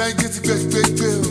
Bẹ́ńkì ti gbé gbé gbé o.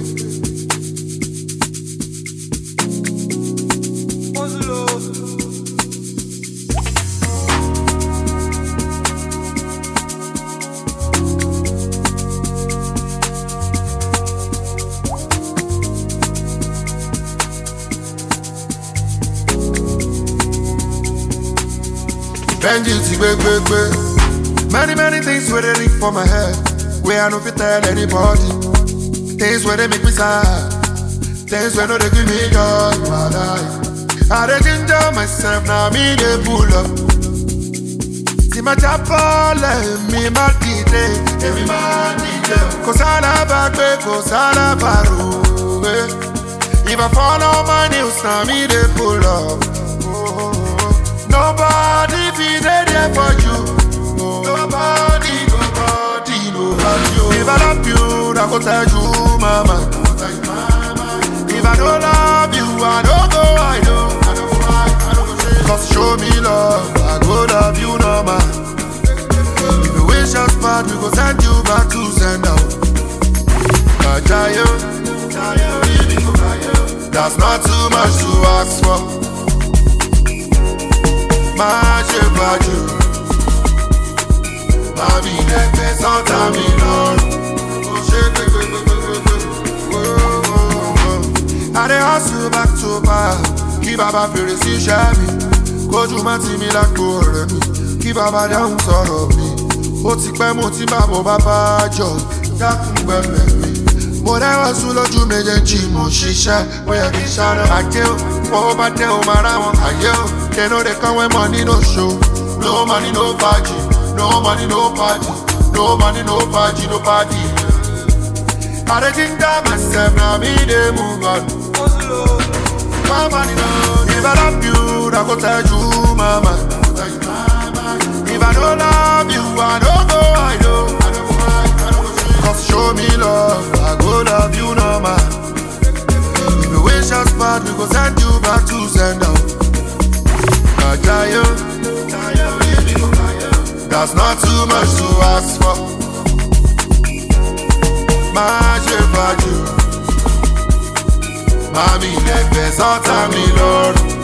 Benji ti gbé gbé gbé. Many many things wey dey ring for my head wey I no fit tell anybody. Things wey dey make me sad, things wey no dey give me joy in my life. I dey ginger myself na me dey pull up. Tí ma jábọ́lẹ̀ mi má dìde, èmi má dìde. Kò sálábàgbé, kò sálábàrò. eh. If I follow my news, na me dey pull up. Oh, Nobody be there there for you. Nobody, nobody, nobody. oh. If I love you, I go tell you, mama. If I don't love you, I don't go, I know. Cause show me love, I go love you, no man. If you wish us bad, we go send you back to send out. Kajayo, that's not too much to ask for. máa ṣe bàjẹ́ màmí lẹ́gbẹ́ sọ́tà mi lọ́rùn kò ṣe gbẹgbẹgbẹgbẹ. I dey hustle back to back kí bàbá fèrè sí iṣẹ́ mi kójú má ti mi lágbo ọ̀rẹ́ mi kí bàbá dáhùn sọ̀rọ̀ mi ó ti pẹ́ mo ti máa bọ̀ bàbá jọ dákun gbẹ̀mẹ̀ mi. mo rẹ́wọ̀n sún lójú méjèèjì mo ṣiṣẹ́ ó yẹ kí n ṣáná. àjẹ́ ò fọwọ́ bá tẹ ò máa rá wọn àyè ò they no dey come when money no show. no money no party no money no party no money no party no party. I dey ginger myself na me dey move on. My money no if I love you I go tell you mama. If I no love you I no go I know. Cause show me love I go love you no man. If you wish us bad we go send you back to send out. Kajayo, that's not too much to ask for. Má ṣe fàájì, màmí lẹ́gbẹ̀ẹ́ sọ́tà mi lọ́rùn.